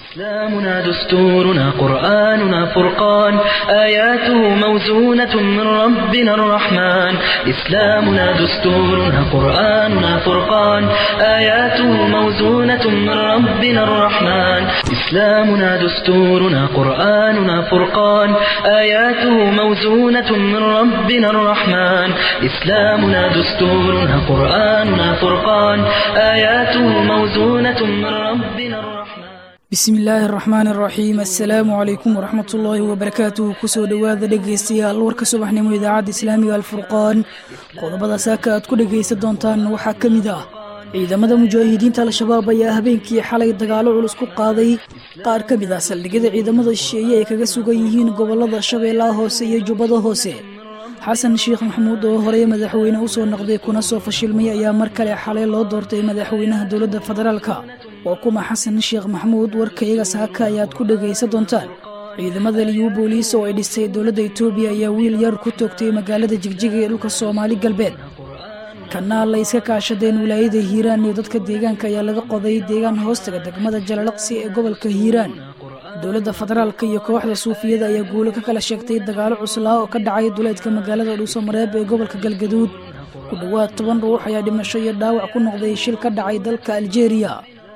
إسلامنا دستورنا قرآننا فرقان آياته موزونة من ربنا الرحمن إسلامنا دستورنا قرآننا فرقان آياته موزونة من ربنا الرحمن إسلامنا دستورنا قرآننا فرقان آياته موزونة من ربنا الرحمن إسلامنا دستورنا قرآننا فرقان آياته موزونة من ربنا الرحمن bismi illaahi araxmaan araxiim assalaamu calaykum waraxmat ullaahi wabarakaatuh kusoo dhowaada dhegaystayaal warka subaxnimo idaacadda islaamiga alfurqaan qodobada saaka aad ku dhegaysan doontaan waxaa ka mid ah ciidamada mujaahidiinta al-shabaab ayaa habeenkii xalay dagaalo culus ku qaaday qaar ka mid ah saldhigyada ciidamada shisheeye ay kaga sugan yihiin gobolada shabeellaha hoose iyo jubbada hoose xasan sheekh maxamuud oo horey madaxweyne usoo noqday kuna soo fashilmay ayaa mar kale xalay loo doortay madaxweynaha dowladda federaalka waa kuma xasan sheekh maxamuud warkayga saaka ayaad ku dhegaysan doontaan ciidamada liyu booliis oo ay dhisay dowladda etoobiya ayaa wiil yar ku toogtay magaalada jigjiga ee dhulka soomaali galbeed kanaal ay iska kaashadeen wilaayada hiiraan iyo dadka deegaanka ayaa laga qoday deegaan hoostaga degmada jalalaqsi ee gobolka hiiraan dowladda federaalka iyo kooxda suufiyada ayaa guulo ka kala sheegtay dagaalo cuslaa oo ka dhacay duleedka magaalada dhuusamareeb ee gobolka galgaduud ku dhowaad toban ruux ayaa dhimasho iyo dhaawac ku noqday shil ka dhacay dalka aljeeriya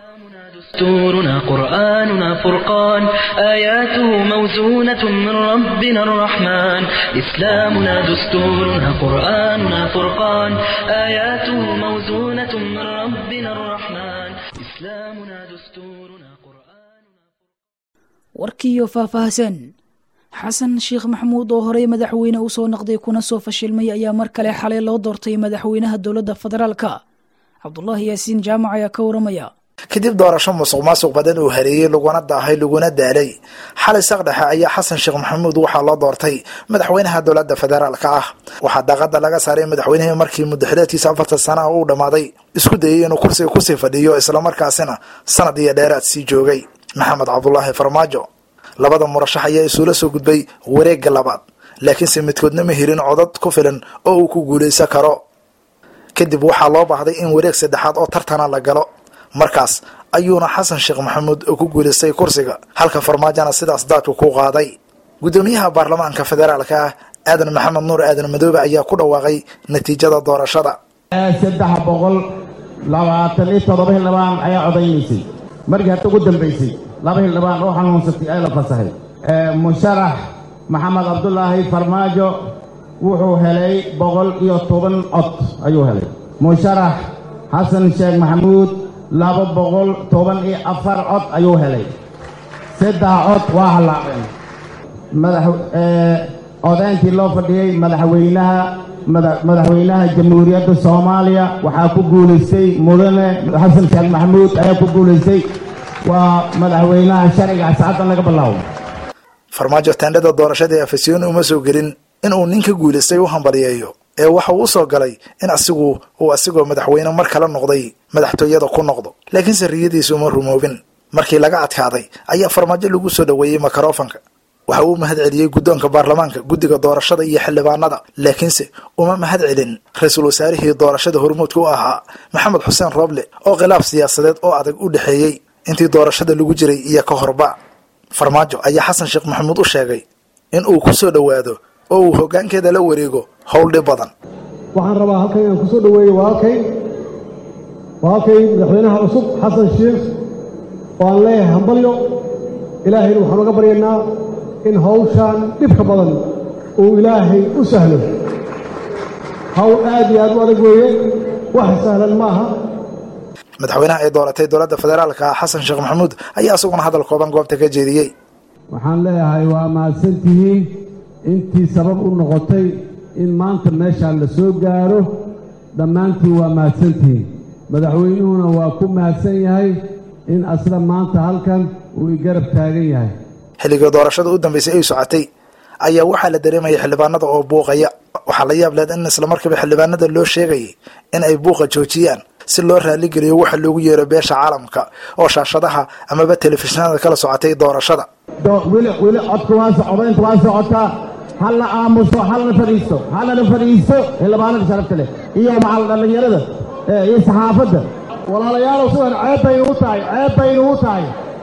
دستورنا قرآننا فرقان آياته موزونة من ربنا الرحمن إسلامنا دستورنا قرآننا فرقان آياته موزونة من ربنا الرحمن إسلامنا دستورنا قرآننا warkiiyo faahfaahsan xasan sheekh maxamuud oo horey madaxweyne usoo noqday kuna soo fashilmay ayaa mar kale xalay loo doortay madaxweynaha dowladda federaalka cabdulaahi yaasiin jaamac ayaa ka waramaya kadib doorasho musuq maasuq badan uu hareeyey laguna daahay laguna daalay xalay saqdhexe ayaa xasan sheekh maxamuud waxaa loo doortay madaxweynaha dowladda federaalka ah waxaa daaqada laga saaray madaxweynihii markii muddaxileedkiisa afartan sana uu dhammaaday isku dayay inuu kursiga kusii fadhiyo islamarkaasina sanad iyo dheeraad sii joogay maxamed cabdulaahi farmaajo labada murashax ayaa isuula soo gudbay wareegga labaad laakiinse midkoodna ma helin codad ku filan oo uu ku guulaysan karo kadib waxaa loo baahday in wareeg saddexaad oo tartana la galo markaas ayuuna xasan sheekh maxamuud ku guulaystay kursiga halka farmaajona sidaas daadku ku qaaday guddoomiyaha baarlamaanka federaalka ah aadan maxamed nuur aadan madoobe ayaa ku dhawaaqay natiijada doorashada saddex boqol labaatan iyo toddoba xildhibaan ayaa codaynaysay markii hadda ugu dambaysay laba xildhibaan oo xanuunsatay ee la fasahay musharax maxamed cabdulaahi farmaajo wuxuu helay boqol iyo toban cod ayuu helay musharax xasan sheekh maxamuud laba boqol toban iyo afar cod ayuu helay saddex cod waa hallaaceen odaynkii loo fadhiyey madaxweynaha madaxweynaha jamhuuriyadda soomaaliya waxaa ku guulaystay mudane xasan sheekh maxamuud ayaa ku guulaystay waa madaxweynaha sharciga saacaddan laga bilaabo farmaajo taandhada doorashada ee afasiyooni uma soo gelin inuu ninka guulaystay u hambaliyeeyo ee waxa uu usoo galay in asigu uu asigoo madaxweyne mar kale noqday madaxtooyada ku noqdo laakiinse riyadiisa uma rumoobin markii laga adkaaday ayaa farmaajo lagu soo dhoweeyey mikrofanka waxa uu mahad celiyey guddoonka baarlamaanka guddiga doorashada iyo xildhibaanada laakiinse uma mahad celin ra-iisul wasaarihii doorashada hormuudka u ahaa maxamed xuseen rooble oo khilaaf siyaasadeed oo adag u dhexeeyey intii doorashada lagu jiray iyo ka horba farmaajo ayaa xasan sheekh maxamuud u sheegay in uu ku soo dhowaado oo uu hoggaankeeda la wareego howl dhib badan waxaan rabaa halkan inaan ku soo dhoweeyo walaalkay walaalkay madaxweynaha cusub xasan sheekh oo aan leeyahay hambalyo ilaahayna waxaan uga baryaynaa in hawshaan dhibka badan uu ilaahay u sahlo hawl aad iyo aad u adag weeye wax sahlan ma aha madaxweynaha ay dooratay dowladda federaalka xasan sheekh maxamuud ayaa isaguna hadal kooban goobta ka jeediyey waxaan leeyahay waa mahadsantihiin intii sabab u noqotay in maanta meeshaan la soo gaaro dhammaantiin waa mahadsantihiin madaxweynuhuna waa ku mahadsan yahay in asla maanta halkan uu i garab taagan yahay xilligii doorashada u dambaysay ay socotay ayaa waxaa la dareemayay xildhibaanada oo buuqaya waxaa la yaab leed in islamarkiiba xildhibaanada loo sheegayay in ay buuqa joojiyaan si loo raaligeliyo waxa loogu yeero beesha caalamka oo shaashadaha amaba telefishinada kala socotay doorashada weli weli codka waa codaynta waa socotaa halla aamuso halla fadhiisto hallana fadhiisto xildhibaanada sharafta leh iyo macal dhallinyarada iyo saxaafadda walaalayaalow sidan ceeb bay nugu tahay ceeb bay nugu tahay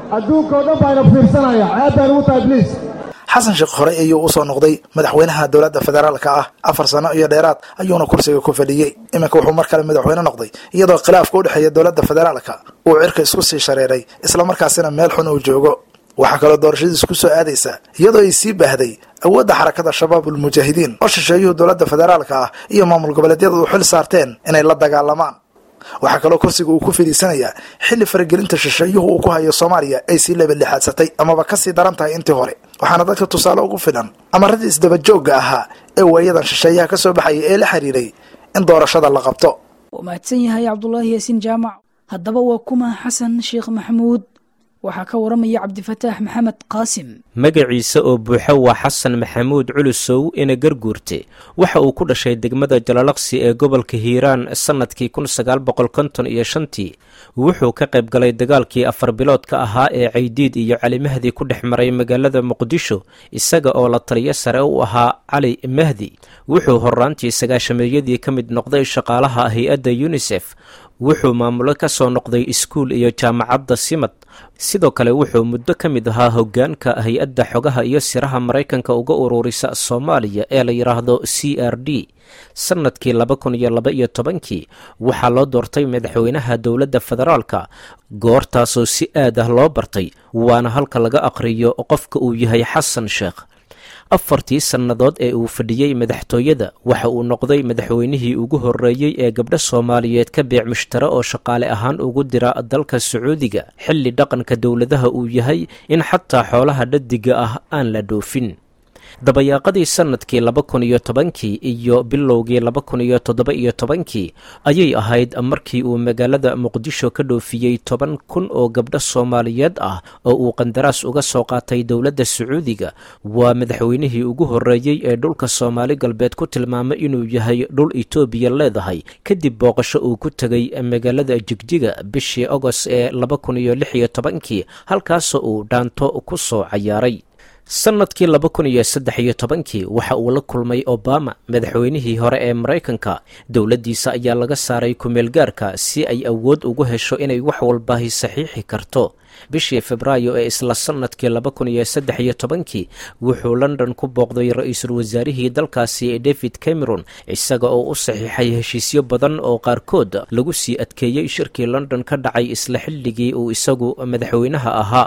adduunkao dhan baa ina fiirsanaya ceeb bay nugu tahay bliis xasan sheekh horey ayuu usoo noqday madaxweynaha dowladda federaalka ah afar sano iyo dheeraad ayuuna kursiga ku fadhiyey iminka wuxuu mar kale madaxweyne noqday iyadoo khilaafka u dhexeeya dowladda federaalka uu cirka isku sii shareeray islamarkaasina meel xun uu joogo waxaa kaloo doorashadiis ku soo aadaysa iyadoo ay sii baahday awoodda xarakada shabaabul mujaahidiin oo shisheeyuhu dowladda federaalka ah iyo maamul goboleedyada u xil saarteen inay la dagaalamaan waxaa kaloo kursiga uu ku fadhiisanayaa xilli faragelinta shisheeyuhu uu ku hayo soomaaliya ay sii lebalixaadsatay amaba kasii daran tahay intii hore waxaana dadka tusaale ugu filan amaradii isdabajoogga ahaa ee waayadan shisheeyaha ka soo baxaya ee la xiriiray in doorashada la qabto waa mahadsan yahay cabdulaahi yaasiin jaamac haddaba waa kuma xasan sheekh maxamuud waxaa ka waramaya cabdifataax maxamed qaasim magaciisa oo buuxo waa xasan maxamuud culusow ina garguurte waxa uu ku dhashay degmada jalalaqsi ee gobolka hiiraan sannadkii kun sagaal boqol konton iyo shantii wuxuu ka qayb galay dagaalkii afar biloodka ahaa ee caydiid iyo cali mahdi ku dhex maray magaalada muqdisho isaga oo la taliyo sare u ahaa cali mahdi wuxuu horraantii sagaashameeyadii ka mid noqday shaqaalaha hay-adda yunisef wuxuu maamulo ka soo noqday iskuul iyo jaamacadda simad sidoo kale wuxuu muddo ka mid ahaa hoggaanka hay-adda xogaha iyo siraha maraykanka uga ururisa soomaaliya ee la yidhaahdo c r d sannadkii laba kun iyo laba iyo tobankii waxaa loo doortay madaxweynaha dowladda federaalka goortaasoo si aad ah loo bartay waana halka laga aqhriyo qofka uu yahay xasan sheekh afartii sannadood ee uu fadhiyey madaxtooyada waxa uu noqday madaxweynihii ugu horreeyey ee gabdho soomaaliyeed ka beec mushtare oo shaqaale ahaan ugu dira dalka sacuudiga xilli dhaqanka dowladaha uu yahay in xataa xoolaha dhadiga ah aan la dhoofin dabayaaqadii sannadkii laba kun iyo tobankii iyo bilowgii laba kun iyo toddoba iyo tobankii ayay ahayd markii uu magaalada muqdisho ka dhoofiyey toban kun oo gabdho soomaaliyeed ah oo uu qandaraas uga soo qaatay dowladda sacuudiga waa madaxweynihii ugu horreeyey ee dhulka soomaali galbeed ku tilmaamay inuu yahay dhul itoobiya leedahay kadib booqasho uu ku tegay magaalada jigjiga bishii agost ee laba kun iyo lix iyo tobankii halkaasoo uu dhaanto ku soo cayaaray sannadkii laba kun iyo saddex iyo tobankii waxa uu la kulmay obama madaxweynihii hore ee maraykanka dowladdiisa ayaa laga saaray kumeelgaarka si ay awood ugu hesho inay wax walbaahi saxiixi karto bishii febraayo ee isla sannadkii laba kun iyo saddex iyo tobankii wuxuu london ku booqday ra-iisul wasaarihii dalkaasi david cameron isaga oo u saxiixay heshiisyo badan oo qaarkood lagu sii adkeeyey shirkii london ka dhacay isla xilligii uu isagu madaxweynaha ahaa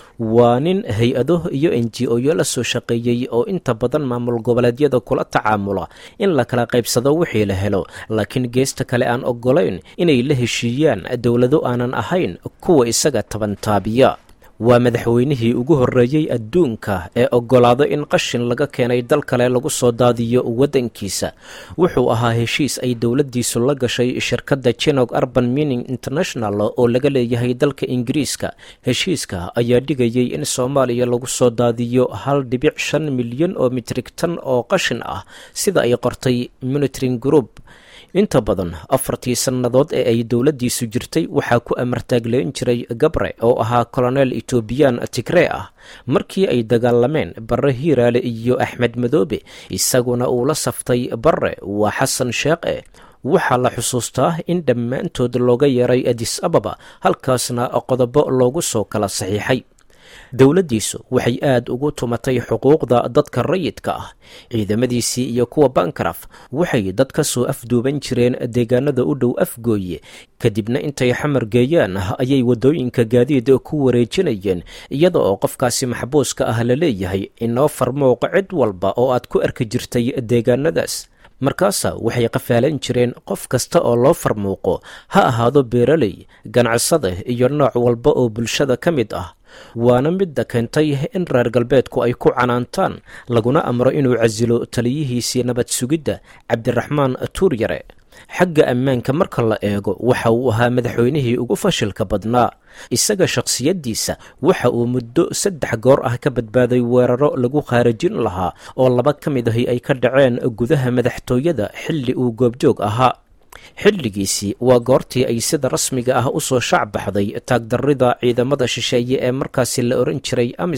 waa nin hay-ado iyo n g o yo la soo shaqeeyey oo inta badan maamul goboleedyada kula tacaamula in la kala qaybsado wixii la helo laakiin geesta kale aan oggolayn inay la heshiiyaan dowlado aanan ahayn kuwa isaga tabantaabiya waa madaxweynihii ugu horreeyey adduunka ee oggolaado in qashin laga keenay dal kale lagu soo daadiyo waddankiisa wuxuu ahaa heshiis ay dowladdiisu la gashay shirkadda jinog urban mining international oo laga leeyahay dalka ingiriiska heshiiska ayaa dhigayay in soomaaliya lagu soo daadiyo hal dhibic shan milyan oo mitrig tan oo qashin ah sida ay qortay monitoring group inta badan afartii sannadood ee ay dowladdiisu jirtay waxaa ku amartaagleyn jiray gabre oo ahaa koloneel etoobiyaan tigree ah markii ay dagaalameen barre hiiraale iyo axmed madoobe isaguna uu la saftay barre waa xasan sheekhe waxaa la xusuustaa in dhammaantood looga yeeray adis ababa halkaasna qodobo loogu soo kala saxiixay dowladdiisu waxay aad ugu tumatay xuquuqda dadka rayidka ah ciidamadiisii iyo kuwa bankaraf waxay dad ka soo afduuban jireen deegaanada u dhow afgooye kadibna intay xamar geeyaan ayay waddooyinka gaadiid ku wareejinayeen iyada oo qofkaasi maxbuuska ah la leeyahay inoo farmooq cid walba oo aad ku arki jirtay deegaanadaas markaasa waxay qafaalan jireen qof kasta oo loo farmuuqo ha ahaado beeraley ganacsada iyo nooc walba oo bulshada ka mid ah waana midda keentay in reer galbeedku ay ku canaantaan laguna amro inuu casilo taliyihiisii nabad sugidda cabdiraxmaan tuuryare xagga ammaanka marka la eego waxa uu ahaa madaxweynihii ugu fashilka badnaa isaga shakhsiyaddiisa waxa uu muddo saddex goor ah ka badbaaday weeraro lagu khaarajin lahaa oo laba ka mid ahi ay ka dhaceen gudaha madaxtooyada xilli uu goobjoog ahaa xilligiisii waa goortii ay sida rasmiga ah u soo shac baxday taagdarrida ciidamada shisheeye ee markaasi la ohan jiray amisom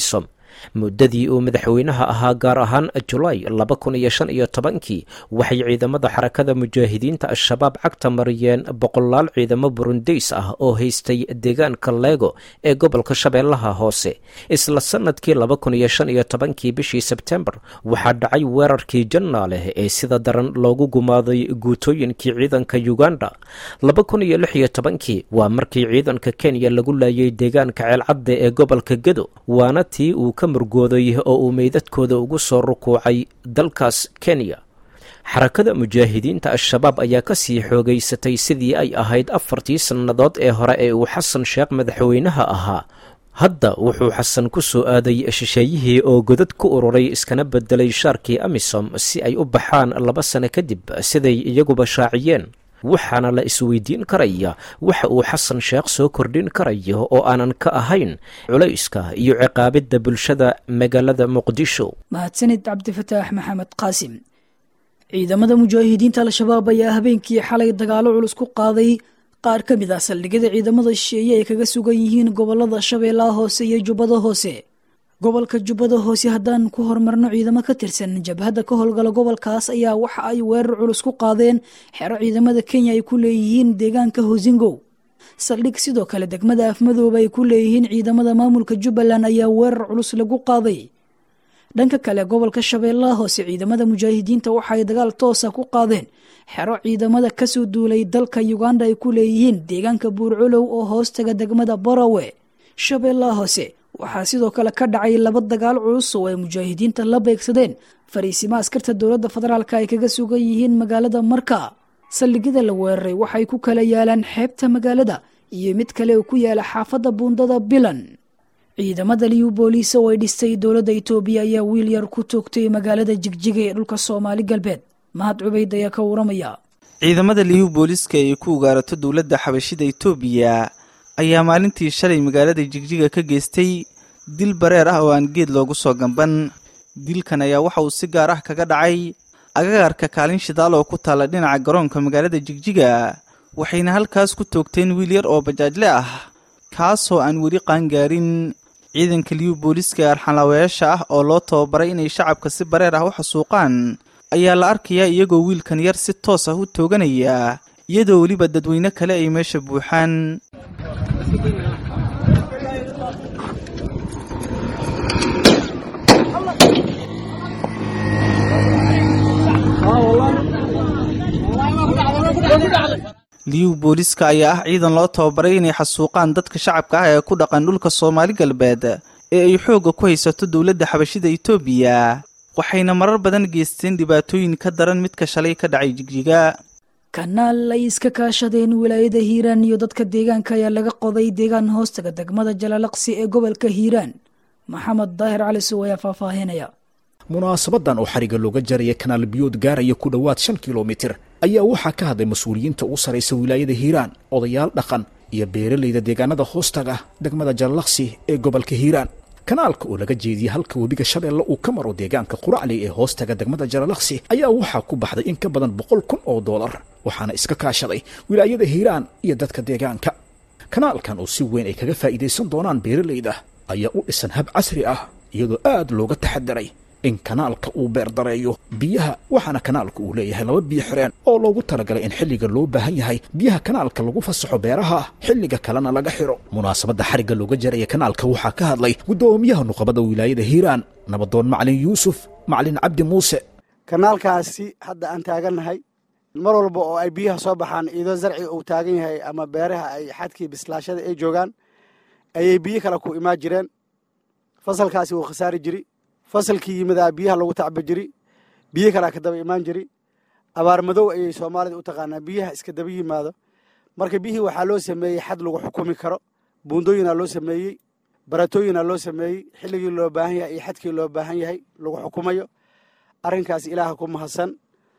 muddadii uu madaxweynaha ahaa gaar ahaan julaay laba kun iyo shan iyo tobankii waxay ciidamada xarakada mujaahidiinta al-shabaab cagta mariyeen boqolaal ciidamo burundeys ah oo haystay deegaanka leego ee gobolka shabeellaha hoose isla sannadkii laba kun iyo shan iyo tobankii bishii sebtembar waxaa dhacay weerarkii jannaaleh ee sida daran loogu gumaaday guutooyinkii ciidanka uganda laba kun iyo lix iyo tobankii waa markii ciidanka kenya lagu laayay deegaanka ceelcadde ee gobolka gedo waana tii uu ka murgooday oo uu meydadkooda ugu soo rukuucay dalkaas kenya xarakada mujaahidiinta al-shabaab ayaa ka sii xoogaysatay sidii ay ahayd afartii sannadood ee hore ee uu xasan sheekh madaxweynaha ahaa hadda wuxuu xasan ku soo aaday shisheeyihii oo godad ku ururay iskana bedelay shaarkii amisom si ay u baxaan laba sano kadib siday iyaguba shaaciyeen waxaana la isweydiin karaya waxa uu xasan sheekh soo kordhin karayo oo aanan ka ahayn culayska iyo ciqaabidda bulshada magaalada muqdisho mahadsanid cabdifataax maxamed qaasim ciidamada mujaahidiinta al-shabaab ayaa habeenkii xalay dagaalo culus ku qaaday qaar ka mid ah saldhigyada ciidamada shisheeye ay kaga sugan yihiin gobolada shabeellaha hoose iyo jubbada hoose gobolka jubbada hoose haddaan ku horumarno ciidamo ka tirsan jabhadda ka howlgala gobolkaas ayaa waxa ay weerar culus ku qaadeen xero ciidamada kenya ay ku leeyihiin deegaanka hosingow saldhig sidoo kale degmada afmadooba ay ku leeyihiin ciidamada maamulka jubbaland ayaa weerar culus lagu qaaday dhanka kale gobolka shabeellaha hoose ciidamada mujaahidiinta waxaay dagaal toosa ku qaadeen xero ciidamada kasoo duulay dalka uganda ay ku leeyihiin deegaanka buurculow oo hoostaga degmada barawe shabeellaha hoose waxaa sidoo kale ka dhacay laba dagaal culus oo ay mujaahidiinta la beegsadeen fariisimo askarta dowladda federaalk ay kaga sugan yihiin magaalada marka saldhigyada la weeraray waxay ku kala yaalaan xeebta magaalada iyo mid kale oo ku yaala xaafadda buundada bilan ciidamada liyu booliis oo ay dhistay dowladda itoobiya ayaa wiil yar ku toogtay magaalada jigjiga ee dhulka soomaali galbeed mahad cubayd ayaa ka waramaya ciidamada liyu booliiska ee ku ugaarato dowladda xabashida itoobiya ayaa maalintii shalay magaalada jigjiga ka geystay dil bareer ah oo aan geed loogu soo gamban dilkan ayaa waxa uu si gaar ah kaga dhacay agagarka kaalin shidaal oo ku taalla dhinaca garoonka magaalada jigjiga waxayna halkaas ku toogteen wiil yar oo bajaajle ah kaasoo aan weli qaangaarin ciidanka liyu booliiska ee arxanlaawayaasha ah oo loo tababaray inay shacabka si bareer ah u xasuuqaan ayaa la arkayaa iyagoo wiilkan yar si toos ah u tooganaya iyadoo weliba dadweyne kale ay meesha buuxaan liyu booliiska ayaa ah ciidan loo tababaray inay xasuuqaan dadka shacabka ah ee ku dhaqan dhulka soomaali galbeed ee ay xoogga ku haysato dowladda xabashida itoobiya waxayna marar badan geysteen dhibaatooyin ka daran midka shalay ka dhacay jigjiga kanaal ay iska kaashadeen wilaayada hiiraan iyo dadka deegaanka ayaa laga qoday deegaan hoostaga degmada jalalaqsi ee gobolka hiiraan maxamed daahir cali sow ayaa faahfaahinaya munaasabadan oo xariga looga jaraya kanaal biyood gaaraya ku dhowaad shan kilomitir ayaa waxaa ka hadlay mas-uuliyiinta ugu sarraysa wilaayada hiiraan odayaal dhaqan iyo beeralayda deegaanada hoostaga degmada jalalaqsi ee gobolka hiiraan kanaalka oo laga jeediyey halka webiga shabeelle uu ka maro deegaanka quracli ee hoostaga degmada jalalaqsi ayaa waxaa ku baxday in ka badan boqol kun oo doolar waxaana iska kaashaday wilaayada hiiraan iyo dadka deegaanka kanaalkan oo si weyn ay kaga faa'iidaysan doonaan beeralayda ayaa u dhisan hab casri ah iyadoo aad looga taxadiray in kanaalka uu beerdareeyo biyaha waxaana kanaalka uu leeyahay laba biyo xireen oo loogu talagalay in xilliga loo baahan yahay biyaha kanaalka lagu fasaxo beeraha xilliga kalena laga xiro munaasabadda xarigga looga jaraya kanaalka waxaa ka hadlay guddoomiyaha nuqabada wilaayada hiiraan nabadoon macalin yuusuf macalin cabdi muuse kanaalkaasi hadda aan taagannahay mar walba oo ay biyaha soo baxaan iyadoo zarciga uu taagan yahay ama beeraha ay xadkii bislaashada ay joogaan ayay biyo kale ku imaan jireen fasalkaasi wuu khasaari jiri fasalkii yimidaa biyaha lagu tacba jiri biyo kalaa ka daba imaan jiri abaar madow ayay soomaalida u taqaanaa biyaha iska daba yimaado marka biyihii waxaa loo sameeyey xad lagu xukumi karo buundooyinaa loo sameeyey baratooyinaa loo sameeyey xilligii loo baahan yahay iyo xadkii loo baahan yahay lagu xukumayo arrinkaas ilaaha ku mahadsan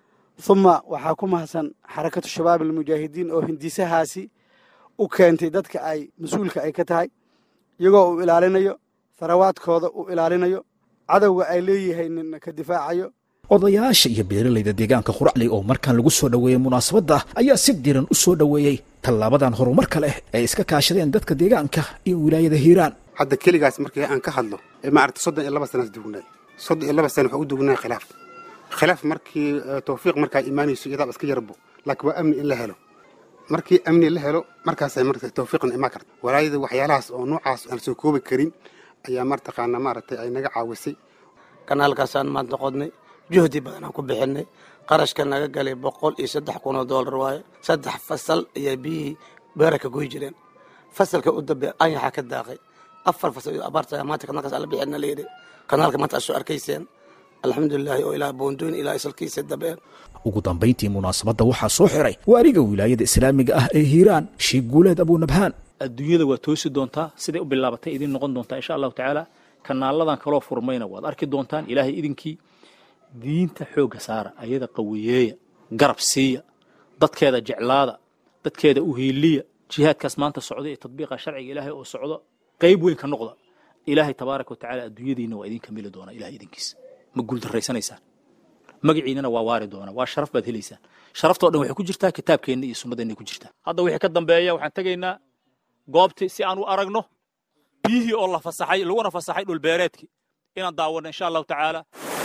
huma waxaa ku mahadsan xarakatu shabaab almujaahidiin oo hindisahaasi u keentay dadka ay mas-uulka ay ka tahay iyagoo uu ilaalinayo tharawaadkooda uu ilaalinayo cadowga ay leeyihiin ka difaacayo odayaasha iyo beeralayda deegaanka quracli oo markaan lagu soo dhoweeyey munaasabadda ayaa si diran u soo dhoweeyey tallaabadan horumarka leh ee iska kaashadeen dadka deegaanka iyo wilaayada hiiraan hadda keligaas markii aan ka hadlo maaragta soddon iyo laba sanaas dugnay soddon iyo laba sana waxaa u dugnay khilaaf khilaaf markii tawfiiq markaa imaanayso iyadaaba iska yarbo laakiin waa amni in la helo markii amni la helo markaasay marka tawfiiqna imaan karta walaayada waxyaalahaas oo noocaas aan soo koobi karin ayaa martaqaana maaragtay ay naga caawisay kanaalkaasaan maanta qodnay juhdi badanaan ku bixinay qarashka naga galay boqol iyo saddex kun oo doolar waaye saddex fasal ayaa biyihii beera ka goy jireen fasalka u dambe anyaxa ka daaqay afar fasal iyo abaarta maanta kanaalkaas ala bixina la yidhi kanaalka maanta aad soo arkayseen alxamdulilaahi oo ilaa boondooyin ilaa isalkiisa dabeen ugu dambayntii munaasabadda waxaa soo xiray waariga wilaayada islaamiga ah ee hiiraan sheekh guuleed abunabhaan adduunyada waa toosi doontaa siday u bilaabatay idin noqon doontaa insha allahu tacaala kanaaladan kaloo furmayna waad arki doontaan ilaahay idinkii diinta xoogga saara ayada qawiyeeya garab siiya dadkeeda jeclaada dadkeeda u hiiliya jihaadkaas maanta socda ee tadbiiqa sharciga ilaahay oo socdo qayb weyn ka noqda ilaahay tabaaraka wa tacaala adduunyadiinna waa idin kamili doonaa ilahay idinkiisa ma guuldarraysanaysaan magaciinana waa waari doonaa waa sharaf baad helaysaan sharaftoo dhan waxay ku jirtaa kitaabkeenna iyo sunnadeenna ku jirtaa hadda wixii ka dambeeya waxaan tegaynaa goobtii si aan u aragno biyihii oo la fasaxay laguna fasaxay dhulbeereedkii inaan daawanno insha allahu tacaala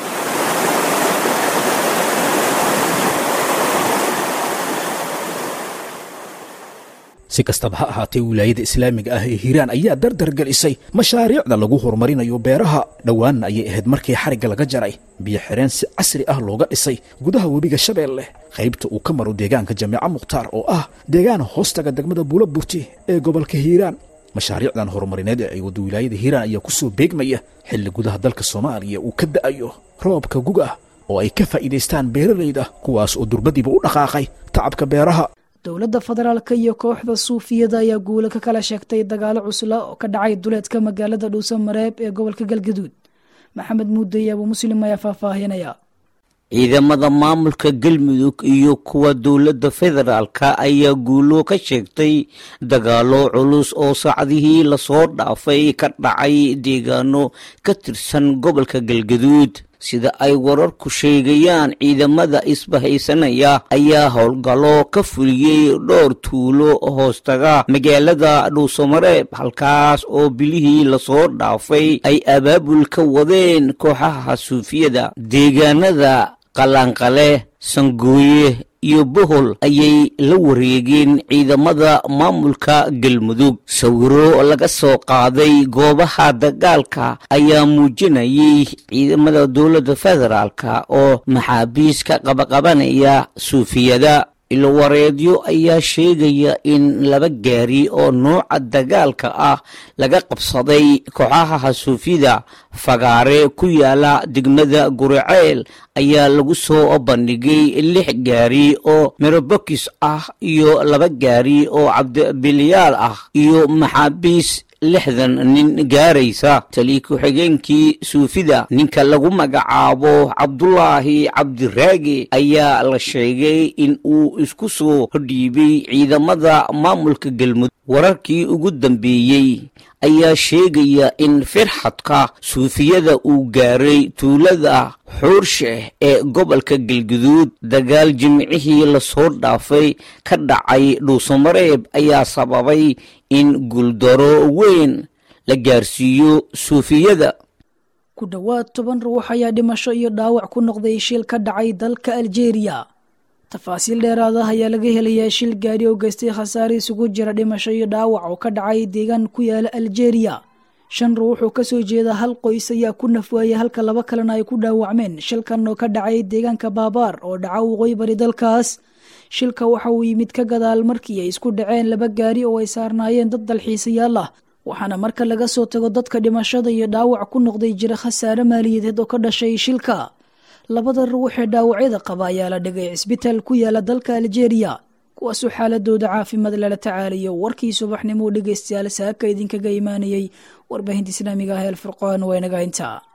si kastaba ha ahaatee wilaayada islaamiga ah ee hiiraan ayaa dardar gelisay mashaariicda lagu horumarinayo beeraha dhowaanna ayay ahayd markii xarigga laga jaray biyo xireen si casri ah looga dhisay gudaha webiga shabeelle qaybta uu ka maro deegaanka jameeca mukhtaar oo ah deegaan hoostaga degmada buula burti ee gobolka hiiraan mashaariicdan horumarineed ee ay waddo wilaayada hiiraan ayaa ku soo beegmaya xilli gudaha dalka soomaaliya uu ka da'ayo roobka gug ah oo ay ka faa'iidaystaan beeralayda kuwaas oo durbadiiba u dhaqaaqay tacabka beeraha dowladda federaalka iyo kooxda suufiyada ayaa guula ka kala sheegtay dagaalo cusla oo ka dhacay duleedka magaalada dhuusa mareeb ee gobolka galgaduud maxamed muudey abuu muslim ayaa faahfaahinaya ciidamada maamulka galmudug iyo kuwa dowladda federaalka ayaa guulo ka sheegtay dagaalo culus oo saacadihii lasoo dhaafay ka dhacay deegaano ka tirsan gobolka galgaduud sida ay wararku sheegayaan ciidamada isbahaysanaya ayaa howlgallo ka fuliyey dhowr tuulo hoostaga magaalada dhuusamareeb halkaas oo bilihii lasoo dhaafay ay abaabul ka wadeen kooxaha suufiyada deegaanada qalanqale sangooye iyo bohol ayay la wareegeen ciidamada maamulka galmudug sawiro laga soo qaaday goobaha dagaalka ayaa muujinayay ciidamada dowladda federaalka oo maxaabiis ka qabaqabanaya suufiyada ilowareedyo ayaa sheegaya in laba gaari oo nooca dagaalka ah laga qabsaday kooxaha suufyada fagaare ku yaala degmada guriceel ayaa lagu soo bandhigay lix gaari oo merobokis ah iyo laba gaari oo cabdibilyaal ah iyo maxaabiis lixdan nin gaaraysa tali ku-xigeenkii suufida ninka lagu magacaabo cabdulaahi cabdiraage ayaa la sheegay in uu isku soo dhiibay ciidamada maamulka galmudug wararkii ugu dambeeyey ayaa sheegaya in firxadka suufiyada uu gaaray tuulada xuursheh ee gobolka galguduud dagaal jimcihii lasoo dhaafay ka dhacay dhuusamareeb ayaa sababay in guuldaro weyn la gaarsiiyo suufiyada ku dhowaad toban ruux ayaa dhimasho iyo dhaawac ku noqday shil ka dhacay dalka aljeeriya tafaasiil dheeraad ah ayaa laga helayaa shil gaari oo geystay khasaare isugu jira dhimasho iyo dhaawac oo ka dhacay deegaan ku yaala aljeeriya shan ruux oo kasoo jeeda hal qoys ayaa ku nafwaayay halka laba kalena ay ku dhaawacmeen shilkan oo ka dhacay deegaanka baabaar oo dhaca waqooyi bari dalkaas shilka waxa uu yimid ka gadaal markii ay isku dhaceen laba gaari oo ay saarnaayeen dad dalxiisayaal ah waxaana marka laga soo tago dadka dhimashada iyo dhaawac ku noqday jira khasaare maaliyadeed oo ka dhashay shilka labada ruux ee dhaawacyada qaba ayaa la dhigay cisbitaal ku yaala dalka aljeeriya kuwaasoo xaaladooda caafimaad lala tacaalayo warkii subaxnimo dhegeystayaal saaka idinkaga imaanayey warbaahinta islaamiga ah ee alfurqaan waa inaga intaa